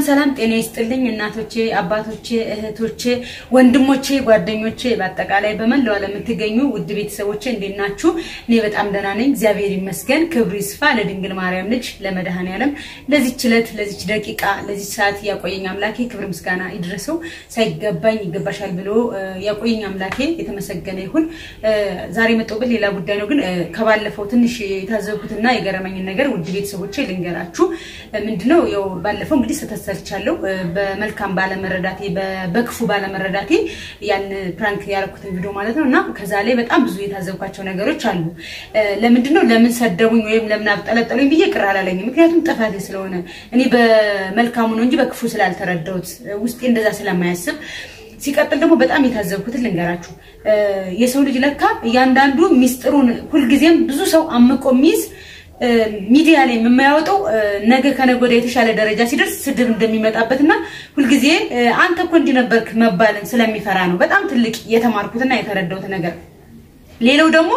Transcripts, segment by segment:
ሰላም ጤና ይስጥልኝ እናቶቼ፣ አባቶቼ፣ እህቶቼ፣ ወንድሞቼ፣ ጓደኞቼ በአጠቃላይ በመላው ዓለም የምትገኙ ውድ ቤተሰቦቼ እንዴት ናችሁ? እኔ በጣም ደህና ነኝ፣ እግዚአብሔር ይመስገን። ክብሩ ይስፋ ለድንግል ማርያም ልጅ ለመድኃኔዓለም ለዚች ዕለት ለዚች ደቂቃ ለዚች ሰዓት ያቆየኝ አምላኬ ክብር ምስጋና ይድረሰው። ሳይገባኝ ይገባሻል ብሎ ያቆየኝ አምላኬ የተመሰገነ ይሁን። ዛሬ የመጣሁበት ሌላ ጉዳይ ነው፣ ግን ከባለፈው ትንሽ የታዘብኩትና የገረመኝን ነገር ውድ ቤተሰቦቼ ልንገራችሁ። ምንድነው ያው ባለፈው እንግዲህ ስህተት ሰርቻለሁ። በመልካም ባለመረዳቴ በክፉ ባለመረዳቴ ያን ፕራንክ ያደረኩትን ቪዲዮ ማለት ነው እና ከዛ ላይ በጣም ብዙ የታዘብኳቸው ነገሮች አሉ። ለምንድነው ለምን ሰደቡኝ ወይም ለምን አብጠለጠሉኝ ብዬ ቅር አላለኝም። ምክንያቱም ጥፋቴ ስለሆነ እኔ በመልካሙ ነው እንጂ በክፉ ስላልተረዳሁት ውስጤ እንደዛ ስለማያስብ ሲቀጥል ደግሞ በጣም የታዘብኩትን ልንገራችሁ። የሰው ልጅ ለካ እያንዳንዱ ሚስጥሩን ሁልጊዜም ብዙ ሰው አምቆ የሚይዝ ሚዲያ ላይ የማያወጣው ነገ ከነገ ወዲያ የተሻለ ደረጃ ሲደርስ ስድብ እንደሚመጣበት እና ሁልጊዜ አንተ እኮ እንዲህ ነበርክ መባልን ስለሚፈራ ነው። በጣም ትልቅ የተማርኩትና የተረዳሁት ነገር። ሌላው ደግሞ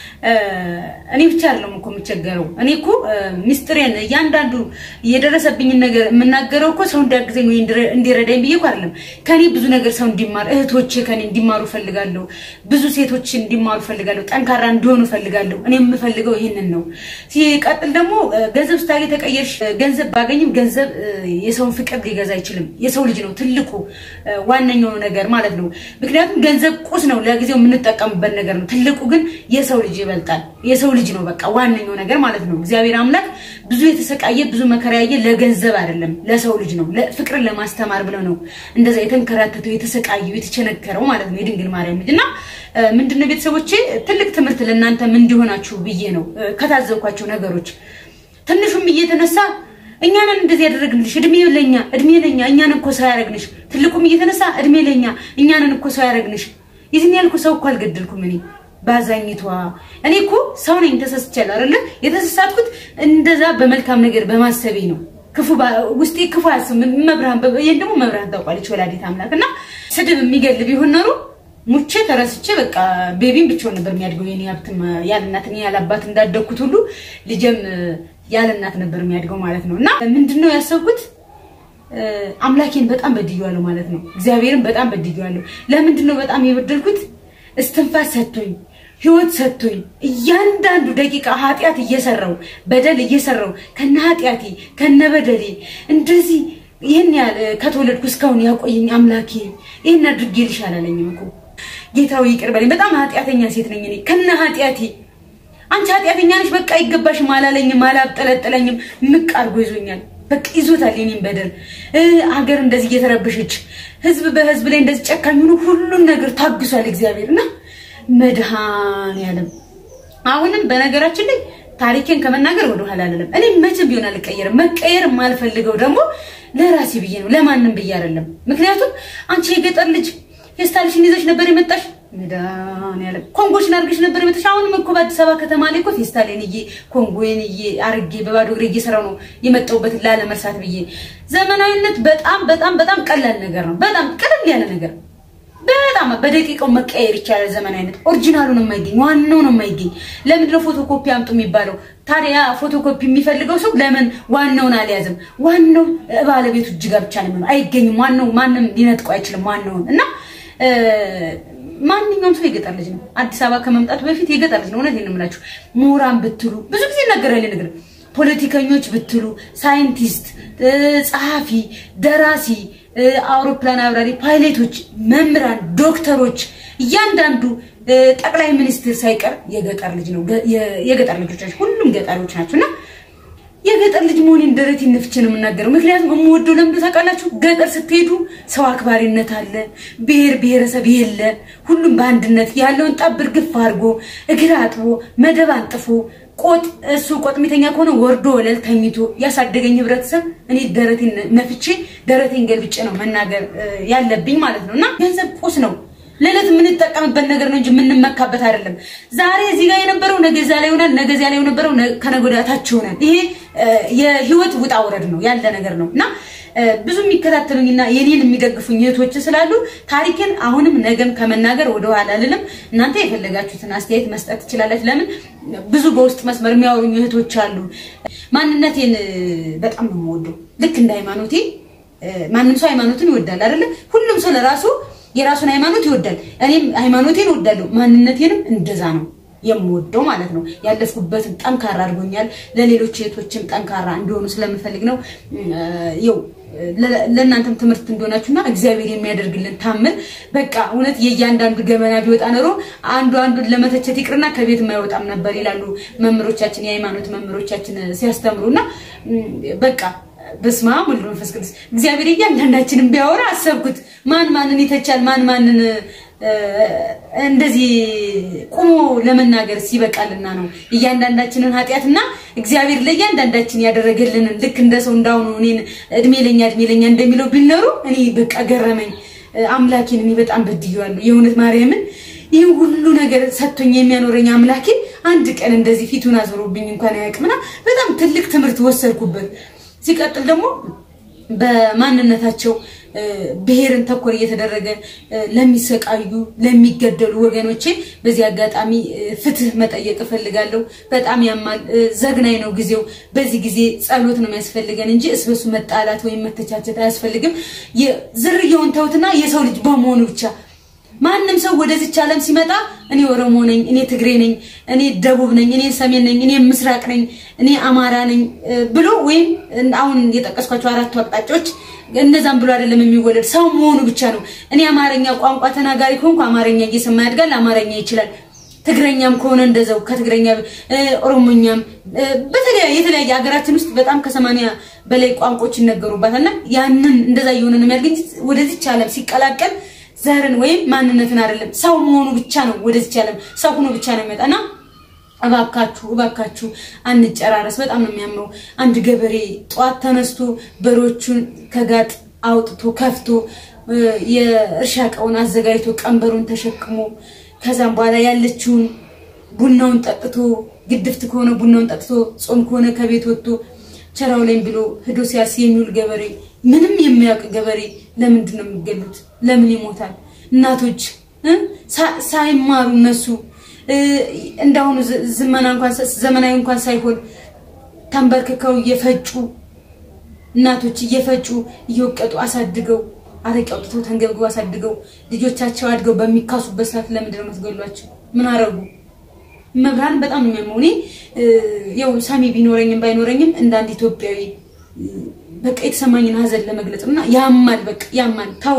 እኔ ብቻ አይደለም እኮ የምቸገረው። እኔ እኮ ሚስጥሬን እያንዳንዱ የደረሰብኝን ነገር የምናገረው እኮ ሰው እንዲያግዘኝ ወይ እንዲረዳኝ ብዬ እኮ አይደለም። ከኔ ብዙ ነገር ሰው እንዲማር እህቶቼ ከኔ እንዲማሩ ፈልጋለሁ። ብዙ ሴቶች እንዲማሩ ፈልጋለሁ። ጠንካራ እንዲሆኑ ፈልጋለሁ። እኔ የምፈልገው ይህንን ነው። ሲቀጥል ደግሞ ገንዘብ ስታገኝ ተቀየርሽ። ገንዘብ ባገኝም ገንዘብ የሰውን ፍቅር ሊገዛ አይችልም። የሰው ልጅ ነው ትልቁ ዋነኛው ነገር ማለት ነው። ምክንያቱም ገንዘብ ቁስ ነው፣ ለጊዜው የምንጠቀምበት ነገር ነው። ትልቁ ግን የሰው ልጅ ይበልጣል። የሰው ልጅ ነው በቃ ዋነኛው ነገር ማለት ነው። እግዚአብሔር አምላክ ብዙ የተሰቃየ ብዙ መከራ ያየ ለገንዘብ አይደለም ለሰው ልጅ ነው። ፍቅርን ለማስተማር ብለው ነው እንደዛ የተንከራተተው የተሰቃየው የተቸነከረው ማለት ነው የድንግል ማርያም ልጅ እና ምንድነው ቤተሰቦቼ ትልቅ ትምህርት ለእናንተም እንዲሆናችሁ ብዬ ነው ከታዘብኳቸው ነገሮች ትንሹም እየተነሳ እኛንን እንደዚህ ያደረግንልሽ እድሜ ለኛ እድሜ ለኛ እኛንን እኮ ሰው ያደረግንሽ ትልቁም እየተነሳ እድሜ ለኛ እኛንን እኮ ሰው ያደረግንሽ ይዝን ያልኩ ሰው እኮ አልገደልኩም እኔ ባዛኝቷ እኔ እኮ ሰው ነኝ ተሳስቻለሁ አይደለ የተሳሳትኩት እንደዛ በመልካም ነገር በማሰቤ ነው ክፉ ውስጤ ክፉ ያስብ መብርሃን ይሄን ደግሞ መብርሃን ታውቃለች ወላዲት አምላክ እና ስድብ የሚገል ቢሆን ኖሮ ሙቼ ተረስቼ በቃ ቤቢም ብቻውን ነበር የሚያድገው የኔ ሀብትም ያለ እናት እኔ ያለ አባት እንዳደግኩት ሁሉ ልጄም ያለ እናት ነበር የሚያድገው ማለት ነው እና ምንድነው ያሰብኩት አምላኬን በጣም በድያለሁ ማለት ነው እግዚአብሔርን በጣም በድያለሁ ለምንድን ነው በጣም የበደልኩት እስትንፋስ ሰጥቶኝ ህይወት ሰጥቶኝ እያንዳንዱ ደቂቃ ኃጢአት እየሰራው በደል እየሰራው ከነ ኃጢአቴ ከነ በደሌ እንደዚህ ይህን ያህል ከተወለድኩ እስካሁን ያቆየኝ አምላኬ ይህን አድርጌልሽ አላለኝም እኮ ጌታዊ ይቅር በለኝ። በጣም ኃጢአተኛ ሴት ነኝ እኔ ከነ ኃጢአቴ። አንቺ ኃጢአተኛ ነሽ በቃ አይገባሽም አላለኝም፣ አላብጠለጠለኝም። ምቅ አድርጎ ይዞኛል። በቃ ይዞታል የኔን በደል። ሀገር እንደዚህ እየተረበሸች ህዝብ በህዝብ ላይ እንደዚህ ጨካኝ ሆኖ ሁሉን ነገር ታግሷል እግዚአብሔር እና መድኃኔዓለም አሁንም በነገራችን ላይ ታሪኬን ከመናገር ወደ ኋላ አልልም። እኔ መቼም ቢሆን አልቀየርም። መቀየር የማልፈልገው ደግሞ ለራሴ ብዬ ነው፣ ለማንም ብዬ አይደለም። ምክንያቱም አንቺ የገጠር ልጅ ፌስታልሽን ይዘሽ ነበር የመጣሽ መድኃኔዓለም ኮንጎሽን አድርገሽ ነበር የመጣሽ። አሁንም እኮ በአዲስ አበባ ከተማ ላይ እኮ ፌስታሌን እዬ ኮንጎዬን እዬ አርጌ በባዶ እግሬ እየሰራው ነው የመጣሁበትን ላለመርሳት ብዬ። ዘመናዊነት በጣም በጣም በጣም ቀላል ነገር ነው። በጣም ቀለል ያለ ነገር በጣም በደቂቃው መቀየር ይቻላል። ዘመናዊነት ኦሪጂናሉ ነው የማይገኝ ዋናው ነው የማይገኝ። ለምንድነው ፎቶኮፒ አምጡ የሚባለው? ታዲያ ፎቶኮፒ የሚፈልገው ሰው ለምን ዋናውን አልያዝም? ዋናው ባለቤቱ እጅ ጋር ብቻ ነው አይገኝም። ዋናው ማንም ሊነጥቀው አይችልም ዋናውን እና ማንኛውም ሰው የገጠር ልጅ ነው። አዲስ አበባ ከመምጣቱ በፊት የገጠር ልጅ ነው። እውነቴን ነው የምላችሁ። ምሁራን ብትሉ ብዙ ጊዜ ይነገራል ነገር ፖለቲከኞች ብትሉ፣ ሳይንቲስት፣ ጸሐፊ፣ ደራሲ አውሮፕላን አብራሪ፣ ፓይሌቶች፣ መምህራን፣ ዶክተሮች እያንዳንዱ ጠቅላይ ሚኒስትር ሳይቀር የገጠር ልጅ ነው። የገጠር ልጆች ሁሉም ገጠሮች ናቸው እና የገጠር ልጅ መሆኔን ደረቴን ነፍቼ ነው የምናገረው። ምክንያቱም የምወደው ለምዶ ታውቃላችሁ፣ ገጠር ስትሄዱ ሰው አክባሪነት አለ፣ ብሔር ብሔረሰብ የለ፣ ሁሉም በአንድነት ያለውን ጠብር ግፍ አድርጎ እግር አጥቦ መደብ አንጥፎ ቆጥ እሱ ቆጥ ሚተኛ ከሆነ ወርዶ ወለል ተኝቶ ያሳደገኝ ህብረተሰብ እኔ ደረቴን ነፍቼ ደረቴን ገልብጬ ነው መናገር ያለብኝ ማለት ነው። እና ገንዘብ ቁስ ነው፣ ለዕለት የምንጠቀምበት ነገር ነው እንጂ የምንመካበት አይደለም። ዛሬ እዚህ ጋር የነበረው ነገ እዚያ ላይ ይሆናል፣ ነገ እዚያ ላይ የነበረው ከነገ ወዲያ ታች ይሆናል። ይሄ የህይወት ውጣ ውረድ ነው ያለ ነገር ነው እና ብዙ የሚከታተሉኝና የኔን የሚደግፉኝ እህቶች ስላሉ ታሪክን አሁንም ነገም ከመናገር ወደኋላ አልልም። እናንተ የፈለጋችሁትን አስተያየት መስጠት ትችላላችሁ። ለምን ብዙ በውስጥ መስመር የሚያወሩኝ እህቶች አሉ። ማንነቴን በጣም ነው የምወደው ልክ እንደ ሃይማኖቴ ማንም ሰው ሃይማኖቱን ይወዳል አይደለ? ሁሉም ሰው ለራሱ የራሱን ሃይማኖት ይወዳል። እኔም ሃይማኖቴን እወዳለሁ፣ ማንነቴንም እንደዛ ነው የምወደው ማለት ነው። ያለፍኩበትን ጠንካራ አድርጎኛል። ለሌሎች እህቶችም ጠንካራ እንዲሆኑ ስለምፈልግ ነው። ይው ለእናንተም ትምህርት እንደሆናችሁና እግዚአብሔር የሚያደርግልን ታምር በቃ እውነት የእያንዳንዱ ገመና ቢወጣ ኖሮ አንዱ አንዱን ለመተቸት ይቅርና ከቤት የማይወጣም ነበር ይላሉ መምህሮቻችን፣ የሃይማኖት መምህሮቻችን ሲያስተምሩና በቃ በስመ አብ ወልድ መንፈስ ቅዱስ እግዚአብሔር እያንዳንዳችንን ቢያወራ አሰብኩት። ማን ማንን ይተቻል? ማን ማንን እንደዚህ ቁሞ ለመናገር ሲበቃልና ነው። እያንዳንዳችንን ኃጢአትና እግዚአብሔር ለእያንዳንዳችን ያደረገልንን ልክ እንደ ሰው እንዳሁኑ እኔን እድሜ ለኛ እድሜ ለኛ እንደሚለው ቢኖሩ እኔ በቃ ገረመኝ። አምላኬን እኔ በጣም በድዬዋለሁ። የእውነት ማርያምን ይህ ሁሉ ነገር ሰጥቶኝ የሚያኖረኝ አምላኬ አንድ ቀን እንደዚህ ፊቱን አዞሮብኝ እንኳን አያውቅምና በጣም ትልቅ ትምህርት ወሰድኩበት። ሲቀጥል ደግሞ በማንነታቸው ብሔርን ተኮር እየተደረገ ለሚሰቃዩ ለሚገደሉ ወገኖቼ በዚህ አጋጣሚ ፍትህ መጠየቅ እፈልጋለሁ። በጣም ያማል፣ ዘግናኝ ነው ጊዜው። በዚህ ጊዜ ጸሎት ነው የሚያስፈልገን እንጂ እስበሱ መጣላት ወይም መተቻቸት አያስፈልግም። ዝርያውን ተውትና የሰው ልጅ በመሆኑ ብቻ ማንም ሰው ወደዚች ዓለም ሲመጣ እኔ ኦሮሞ ነኝ፣ እኔ ትግሬ ነኝ፣ እኔ ደቡብ ነኝ፣ እኔ ሰሜን ነኝ፣ እኔ ምስራቅ ነኝ፣ እኔ አማራ ነኝ ብሎ ወይም አሁን የጠቀስኳቸው አራቱ አቅጣጫዎች እነዛም ብሎ አይደለም የሚወለድ ሰው መሆኑ ብቻ ነው። እኔ አማርኛ ቋንቋ ተናጋሪ ከሆንኩ አማርኛ እየሰማ ያድጋል፣ አማርኛ ይችላል። ትግረኛም ከሆነ እንደዛው ከትግረኛ ኦሮሞኛም በተለያየ የተለያየ ሀገራችን ውስጥ በጣም ከሰማንያ በላይ ቋንቋዎች ይነገሩባታልና ያንን እንደዛ እየሆነ ነው የሚያድግ እንጂ ወደዚች ዓለም ሲቀላቀል ዘርን ወይም ማንነትን አይደለም ሰው መሆኑ ብቻ ነው ወደዚች ዓለም ሰው ሆኖ ብቻ ነው የሚመጣና እባካችሁ እባካችሁ አንጨራረስ። በጣም ነው የሚያምረው። አንድ ገበሬ ጠዋት ተነስቶ በሮቹን ከጋጥ አውጥቶ ከፍቶ የእርሻ እቃውን አዘጋጅቶ ቀንበሩን ተሸክሞ ከዛም በኋላ ያለችውን ቡናውን ጠጥቶ ግድፍት ከሆነ ቡናውን ጠጥቶ ጾም ከሆነ ከቤት ወጥቶ ቸራው ላይም ብሎ ሂዶ ሲያርስ የሚውል ገበሬ ምንም የሚያውቅ ገበሬ ለምንድን ነው የሚገሉት? ለምን ይሞታል? እናቶች ሳይማሩ እነሱ እንዳሁኑ ዘመና እንኳን ዘመናዊ እንኳን ሳይሆን ተንበርክከው እየፈጩ እናቶች እየፈጩ እየወቀጡ አሳድገው አረቄ አውጥተው ተንገብግበው አሳድገው ልጆቻቸው አድገው በሚካሱበት ሰዓት ለምንድን ነው የምትገሏቸው? ምን አረጉ? መብርሃን በጣም ነው የሚያመው። እኔ ያው ሳሚ ቢኖረኝም ባይኖረኝም እንደ አንድ ኢትዮጵያዊ በቃ የተሰማኝን ሀዘን ለመግለጽ እና ያማል፣ በቃ ያማል። ታው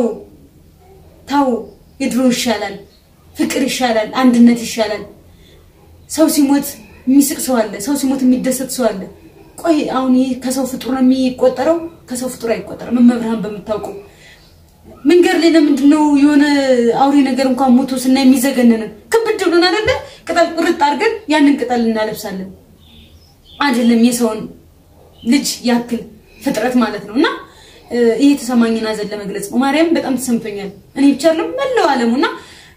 ታው የድሮ ይሻላል፣ ፍቅር ይሻላል፣ አንድነት ይሻላል። ሰው ሲሞት የሚስቅ ሰው አለ፣ ሰው ሲሞት የሚደሰት ሰው አለ። ቆይ አሁን ይሄ ከሰው ፍጡር ነው የሚቆጠረው? ከሰው ፍጡር አይቆጠርም። መብርሃን በምታውቀው መንገድ ላይ ለምንድን ነው የሆነ አውሬ ነገር እንኳን ሞቶ ስናይ የሚዘገንንን ክብድ ብሎን አይደለ? ቅጠል ቁርጥ አድርገን ያንን ቅጠል እናለብሳለን። አይደለም የሰውን ልጅ ያክል ፍጥረት ማለት ነው። እና ይሄ የተሰማኝን ሀዘን ለመግለጽ ነው። ማርያም በጣም ተሰምቶኛል። እኔ ብቻ አይደለም መላው ዓለሙ እና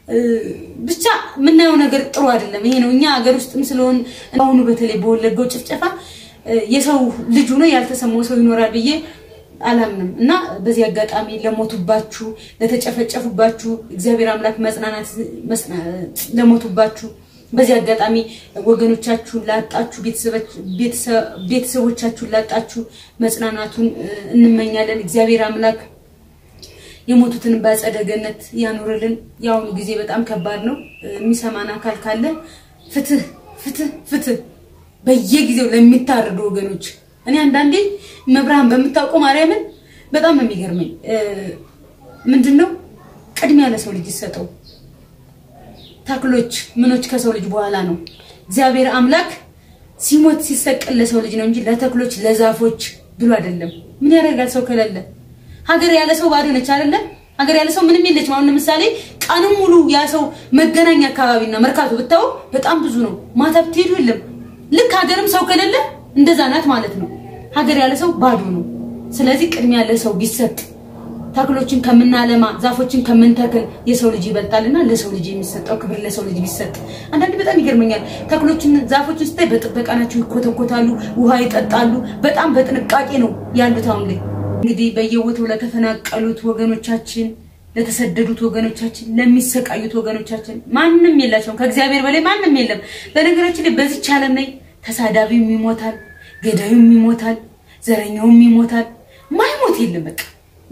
ብቻ የምናየው ነገር ጥሩ አይደለም። ይሄ ነው እኛ ሀገር ውስጥም ስለሆን አሁኑ በተለይ በወለጋው ጭፍጨፋ የሰው ልጅ ሆኖ ያልተሰማው ሰው ይኖራል ብዬ አላምንም እና በዚህ አጋጣሚ ለሞቱባችሁ፣ ለተጨፈጨፉባችሁ እግዚአብሔር አምላክ መጽናናት ለሞቱባችሁ በዚህ አጋጣሚ ወገኖቻችሁን ላጣችሁ ቤተሰቦቻችሁን ላጣችሁ መጽናናቱን እንመኛለን። እግዚአብሔር አምላክ የሞቱትን በአጸደ ገነት ያኑርልን። የአሁኑ ጊዜ በጣም ከባድ ነው። የሚሰማን አካል ካለ ፍትህ፣ ፍትህ፣ ፍትህ በየጊዜው ለሚታረዱ ወገኖች እኔ አንዳንዴ መብርሃን በምታውቀው ማርያምን በጣም ነው የሚገርመኝ። ምንድን ነው ቅድሚያ ለሰው ልጅ ይሰጠው። ተክሎች ምኖች ከሰው ልጅ በኋላ ነው። እግዚአብሔር አምላክ ሲሞት ሲሰቀል ለሰው ልጅ ነው እንጂ ለተክሎች ለዛፎች ብሎ አይደለም። ምን ያደርጋል ሰው ከሌለ? ሀገር ያለ ሰው ባዶ ነች አይደለ? ሀገር ያለ ሰው ምንም የለችም። አሁን ለምሳሌ ቀንም ሙሉ ያ ሰው መገናኛ አካባቢና መርካቶ ብታው በጣም ብዙ ነው። ማታ ብትሄዱ የለም። ልክ ሀገርም ሰው ከሌለ እንደዛ ናት ማለት ነው። ሀገር ያለ ሰው ባዶ ነው። ስለዚህ ቅድሚያ ለሰው ቢሰጥ ተክሎችን ከምናለማ ዛፎችን ከምንተክል የሰው ልጅ ይበልጣልና ለሰው ልጅ የሚሰጠው ክብር ለሰው ልጅ ቢሰጥ። አንዳንድ በጣም ይገርመኛል። ተክሎችን ዛፎችን ስታይ በጥበቃ ናቸው፣ ይኮተኮታሉ፣ ውሃ ይጠጣሉ። በጣም በጥንቃቄ ነው ያሉት። አሁን ላይ እንግዲህ በየቦታው ለተፈናቀሉት ወገኖቻችን፣ ለተሰደዱት ወገኖቻችን፣ ለሚሰቃዩት ወገኖቻችን ማንም የላቸውም። ከእግዚአብሔር በላይ ማንም የለም። በነገራችን ላይ በዚች ዓለም ላይ ተሳዳቢውም ይሞታል፣ ገዳዩም ይሞታል፣ ዘረኛውም ይሞታል። ማይሞት የለም በቃ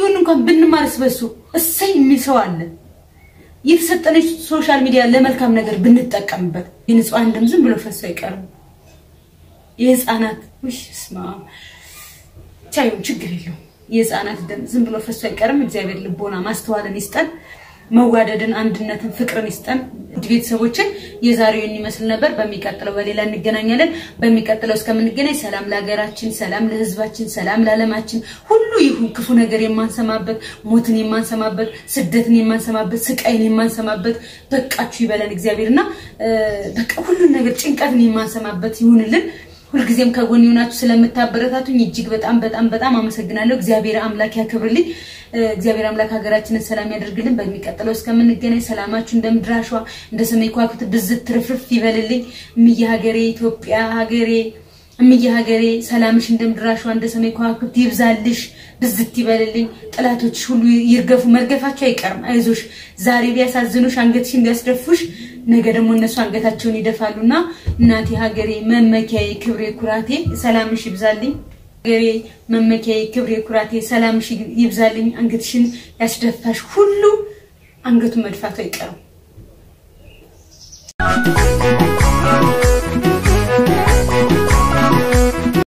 ትንሽዬውን እንኳን ብንማርስ በሱ እሰይ የሚል ሰው አለ። የተሰጠነች ሶሻል ሚዲያ ለመልካም ነገር ብንጠቀምበት የንጹሐን ደም ዝም ብሎ ፈሶ አይቀርም። የህፃናት ውይ ስማ ቻዩን ችግር የለውም። የህፃናት ደም ዝም ብሎ ፈሶ አይቀርም። እግዚአብሔር ልቦና ማስተዋልን ይስጠን፣ መዋደድን፣ አንድነትን፣ ፍቅርን ይስጠን። ውድ ቤተሰቦችን የዛሬውን ይመስል ነበር። በሚቀጥለው በሌላ እንገናኛለን። በሚቀጥለው እስከምንገናኝ ሰላም ለሀገራችን፣ ሰላም ለህዝባችን፣ ሰላም ለዓለማችን ሁሉ ይሁን። ክፉ ነገር የማንሰማበት፣ ሞትን የማንሰማበት፣ ስደትን የማንሰማበት፣ ስቃይን የማንሰማበት በቃችሁ ይበለን እግዚአብሔርና በቃ ሁሉን ነገር ጭንቀትን የማንሰማበት ይሁንልን። ሁልጊዜም ከጎን የሆናችሁ ስለምታበረታቱኝ እጅግ በጣም በጣም በጣም አመሰግናለሁ። እግዚአብሔር አምላክ ያክብርልኝ። እግዚአብሔር አምላክ ሀገራችንን ሰላም ያደርግልን። በሚቀጥለው እስከምንገናኝ ሰላማችሁ እንደ ምድር አሸዋ እንደ ሰማይ ከዋክብት ብዝት ትርፍርፍ ይበልልኝ። እምዬ ሀገሬ ኢትዮጵያ ሀገሬ እምዬ ሀገሬ ሰላምሽ እንደ ምድር አሸዋ እንደ ሰማይ ከዋክብት ይብዛልሽ፣ ብዝት ይበልልኝ። ጠላቶችሽ ሁሉ ይርገፉ፣ መርገፋቸው አይቀርም። አይዞሽ፣ ዛሬ ቢያሳዝኑሽ፣ አንገትሽን ቢያስደፉሽ ነገ ደግሞ እነሱ አንገታቸውን ይደፋሉና እናቴ ሀገሬ መመኪያዬ፣ ክብሬ፣ ኩራቴ ሰላምሽ ይብዛልኝ። ሀገሬ መመኪያዬ፣ ክብሬ፣ ኩራቴ ሰላምሽ ይብዛልኝ። አንገትሽን ያስደፋሽ ሁሉ አንገቱን መድፋቱ አይቀርም።